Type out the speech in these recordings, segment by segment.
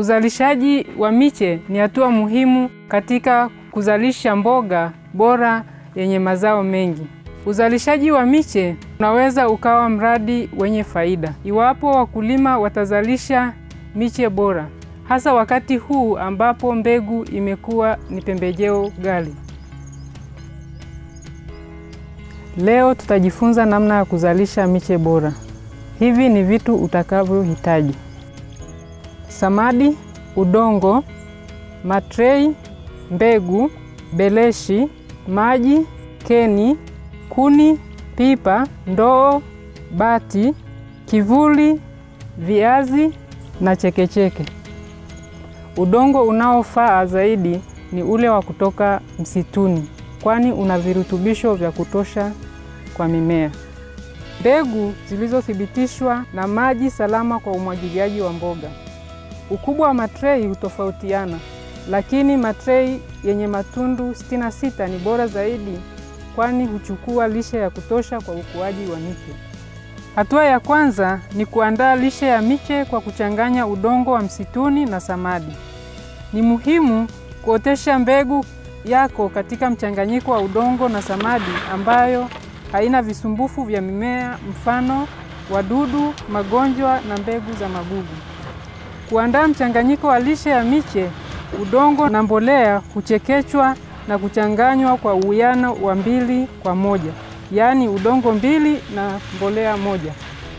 Uzalishaji wa miche ni hatua muhimu katika kuzalisha mboga bora yenye mazao mengi. Uzalishaji wa miche unaweza ukawa mradi wenye faida iwapo wakulima watazalisha miche bora, hasa wakati huu ambapo mbegu imekuwa ni pembejeo ghali. Leo tutajifunza namna ya kuzalisha miche bora. Hivi ni vitu utakavyohitaji: samadi, udongo, matrei, mbegu, beleshi, maji, keni, kuni, pipa, ndoo, bati, kivuli, viazi na chekecheke. Udongo unaofaa zaidi ni ule wa kutoka msituni, kwani una virutubisho vya kutosha kwa mimea. Mbegu zilizothibitishwa na maji salama kwa umwagiliaji wa mboga. Ukubwa wa matrei hutofautiana, lakini matrei yenye matundu 66 ni bora zaidi, kwani huchukua lishe ya kutosha kwa ukuaji wa miche. Hatua ya kwanza ni kuandaa lishe ya miche kwa kuchanganya udongo wa msituni na samadi. Ni muhimu kuotesha mbegu yako katika mchanganyiko wa udongo na samadi ambayo haina visumbufu vya mimea, mfano wadudu, magonjwa na mbegu za magugu. Kuandaa mchanganyiko wa lishe ya miche, udongo na mbolea huchekechwa na kuchanganywa kwa uwiano wa mbili kwa moja, yaani udongo mbili na mbolea moja.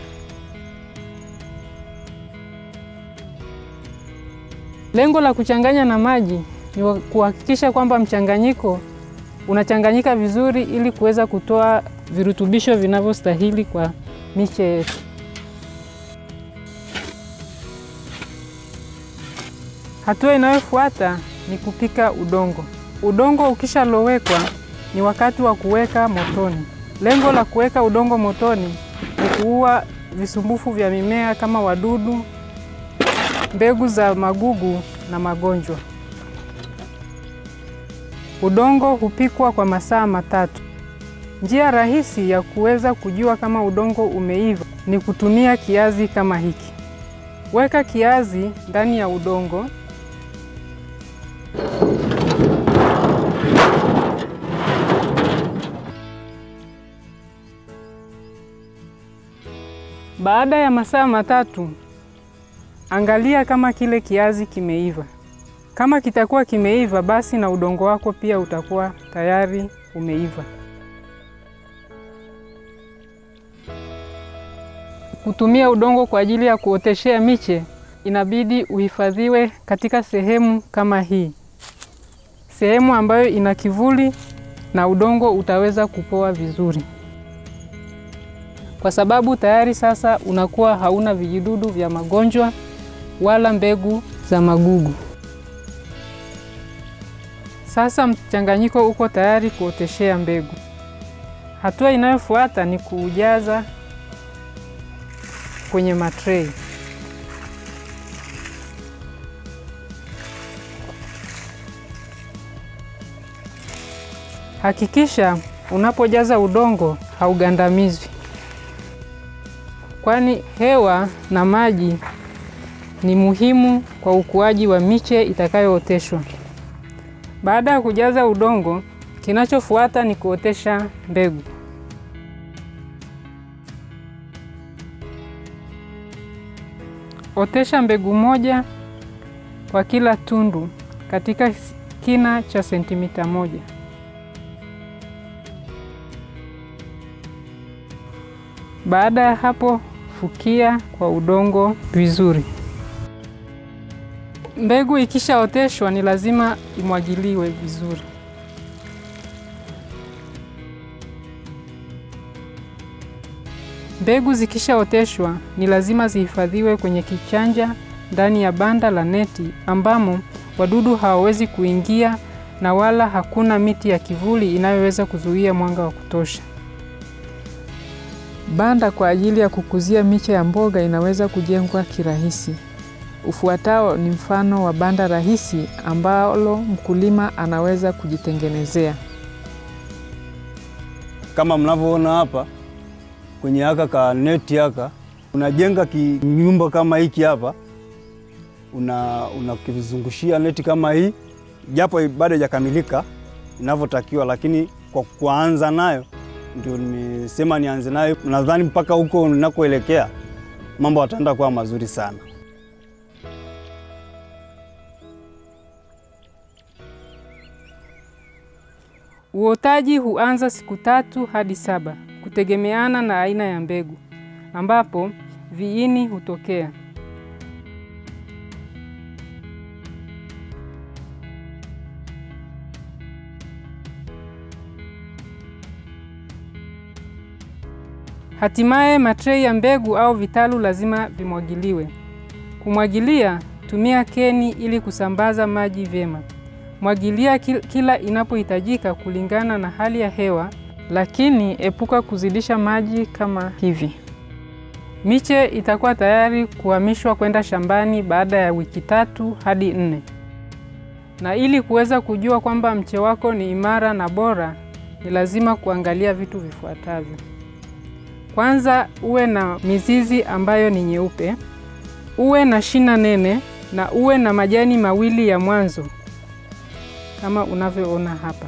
Lengo la kuchanganya na maji ni kuhakikisha kwamba mchanganyiko unachanganyika vizuri ili kuweza kutoa virutubisho vinavyostahili kwa miche yetu. Hatua inayofuata ni kupika udongo. Udongo ukishalowekwa ni wakati wa kuweka motoni. Lengo la kuweka udongo motoni ni kuua visumbufu vya mimea kama wadudu, mbegu za magugu na magonjwa. Udongo hupikwa kwa masaa matatu. Njia rahisi ya kuweza kujua kama udongo umeiva ni kutumia kiazi kama hiki. Weka kiazi ndani ya udongo. Baada ya masaa matatu, angalia kama kile kiazi kimeiva. Kama kitakuwa kimeiva, basi na udongo wako pia utakuwa tayari umeiva. Kutumia udongo kwa ajili ya kuoteshea miche inabidi uhifadhiwe katika sehemu kama hii, sehemu ambayo ina kivuli na udongo utaweza kupoa vizuri, kwa sababu tayari sasa unakuwa hauna vijidudu vya magonjwa wala mbegu za magugu. Sasa mchanganyiko uko tayari kuoteshea mbegu. Hatua inayofuata ni kuujaza kwenye matrei. Hakikisha unapojaza udongo haugandamizwi, kwani hewa na maji ni muhimu kwa ukuaji wa miche itakayooteshwa. Baada ya kujaza udongo, kinachofuata ni kuotesha mbegu. Otesha mbegu moja kwa kila tundu katika kina cha sentimita moja. Baada ya hapo, fukia kwa udongo vizuri. Mbegu ikishaoteshwa ni lazima imwagiliwe vizuri. Mbegu zikishaoteshwa ni lazima zihifadhiwe kwenye kichanja ndani ya banda la neti ambamo wadudu hawawezi kuingia na wala hakuna miti ya kivuli inayoweza kuzuia mwanga wa kutosha. Banda kwa ajili ya kukuzia miche ya mboga inaweza kujengwa kirahisi. Ufuatao ni mfano wa banda rahisi ambalo mkulima anaweza kujitengenezea. Kama mnavyoona hapa kwenye haka ka neti haka, unajenga kinyumba kama hiki hapa, una unakizungushia neti kama hii, japo bado haijakamilika inavyotakiwa, lakini kwa kuanza nayo ndio nimesema nianze nayo. Nadhani mpaka huko ninakoelekea mambo yataenda kuwa mazuri sana. Uotaji huanza siku tatu hadi saba kutegemeana na aina ya mbegu, ambapo viini hutokea. Hatimaye matrei ya mbegu au vitalu lazima vimwagiliwe. Kumwagilia, tumia keni ili kusambaza maji vyema. Mwagilia kila inapohitajika kulingana na hali ya hewa, lakini epuka kuzidisha maji kama hivi. Miche itakuwa tayari kuhamishwa kwenda shambani baada ya wiki tatu hadi nne. Na ili kuweza kujua kwamba mche wako ni imara na bora, ni lazima kuangalia vitu vifuatavyo. Kwanza, uwe na mizizi ambayo ni nyeupe, uwe na shina nene na uwe na majani mawili ya mwanzo kama unavyoona hapa.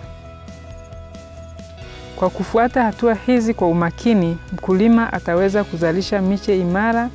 Kwa kufuata hatua hizi kwa umakini, mkulima ataweza kuzalisha miche imara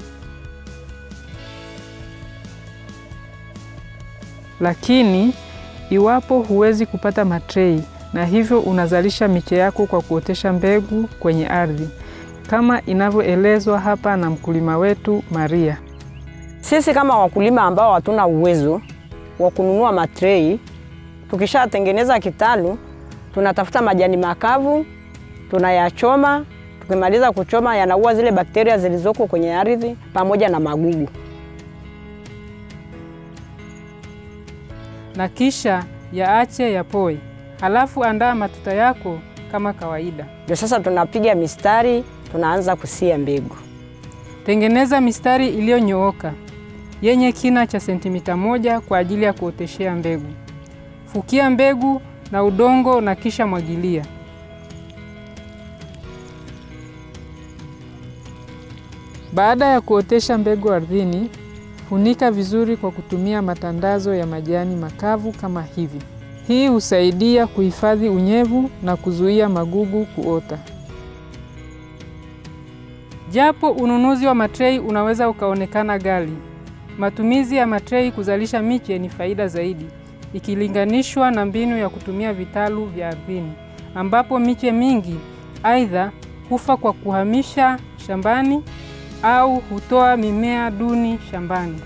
lakini iwapo huwezi kupata matrei na hivyo unazalisha miche yako kwa kuotesha mbegu kwenye ardhi kama inavyoelezwa hapa na mkulima wetu Maria. Sisi kama wakulima ambao hatuna uwezo wa kununua matrei, tukishatengeneza kitalu tunatafuta majani makavu tunayachoma. Tukimaliza kuchoma, yanaua zile bakteria zilizoko kwenye ardhi pamoja na magugu. na kisha yaache yapoe. Halafu andaa matuta yako kama kawaida. Ndio sasa tunapiga mistari, tunaanza kusia mbegu. Tengeneza mistari iliyonyooka yenye kina cha sentimita moja kwa ajili ya kuoteshea mbegu. Fukia mbegu na udongo na kisha mwagilia. Baada ya kuotesha mbegu ardhini, funika vizuri kwa kutumia matandazo ya majani makavu kama hivi. Hii husaidia kuhifadhi unyevu na kuzuia magugu kuota. Japo ununuzi wa matrei unaweza ukaonekana ghali, matumizi ya matrei kuzalisha miche ni faida zaidi ikilinganishwa na mbinu ya kutumia vitalu vya ardhini, ambapo miche mingi aidha hufa kwa kuhamisha shambani au hutoa mimea duni shambani.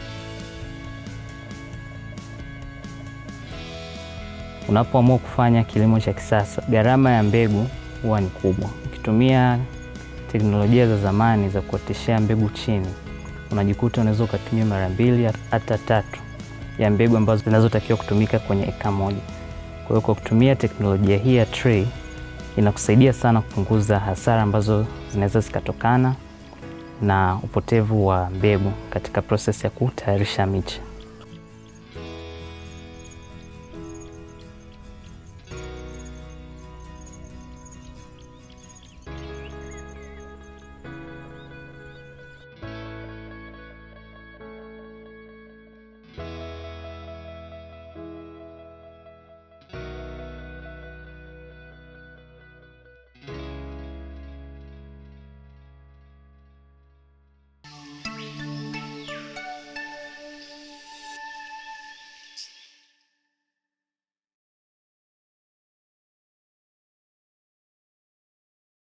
Unapoamua kufanya kilimo cha kisasa, gharama ya mbegu huwa ni kubwa. Ukitumia teknolojia za zamani za kuoteshea mbegu chini, unajikuta unaweza ukatumia mara mbili hata tatu ya mbegu ambazo zinazotakiwa kutumika kwenye eka moja. Kwa hiyo kwa kutumia teknolojia hii ya tray inakusaidia sana kupunguza hasara ambazo zinaweza zikatokana na upotevu wa mbegu katika proses ya kutayarisha miche.